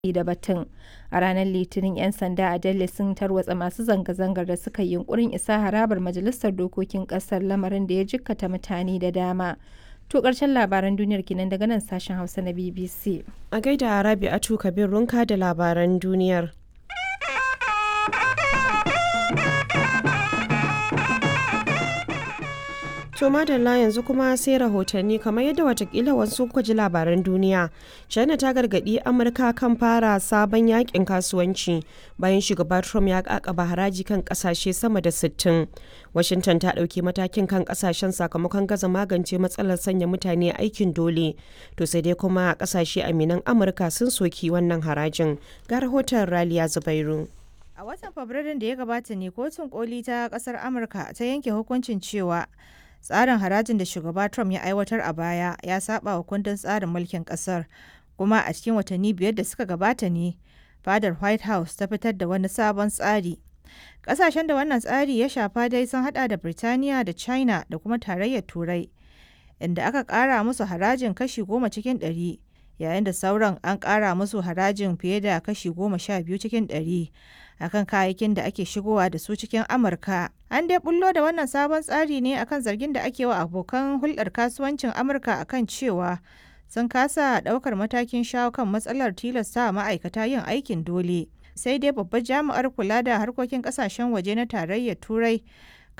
da batun. A ranar Litinin, 'yan sanda a Delhi sun tarwatsa masu zanga-zangar da suka yi yunƙurin isa harabar Majalisar Dokokin ƙasar, lamarin da ya jikkata mutane da dama. To ƙarshen labaran duniyar kenan daga nan sashen Hausa na BBC. A gaida Rabi'atu Kabir Runka da labaran duniyar. To madalla yanzu kuma sai rahotanni kamar yadda watakila wasu kuka ji labaran duniya. China ta gargadi Amurka kan fara sabon yakin kasuwanci bayan shugaba Trump ya kakaba haraji kan kasashe sama da 60. Washington ta ɗauki matakin kan kasashen sakamakon gaza magance matsalar sanya mutane aikin dole. To sai dai kuma kasashe aminan Amurka sun soki wannan harajin. Ga rahoton Raliya Zubairu. A watan Fabrairun da ya gabata ne kotun koli ta kasar Amurka ta yanke hukuncin cewa tsarin harajin da shugaba Trump ya aiwatar a baya ya saba wa kundin tsarin mulkin kasar kuma a cikin watanni biyar da suka gabata ne fadar White House ta fitar da wani sabon tsari. Kasashen da wannan tsari ya shafa dai sun hada da Birtaniya da China da kuma tarayyar Turai inda aka kara musu harajin kashi goma cikin ɗari yayin da sauran an kara musu harajin fiye da kashi goma sha biyu cikin ɗari akan kayayyakin da ake shigowa da su cikin Amurka. An dai bullo da wannan sabon tsari ne akan zargin da ake wa abokan hulɗar kasuwancin Amurka akan cewa sun kasa ɗaukar matakin shawo kan matsalar tilasta ma'aikata yin aikin dole. Sai dai babbar jami'ar kula da harkokin kasashen waje na tarayyar Turai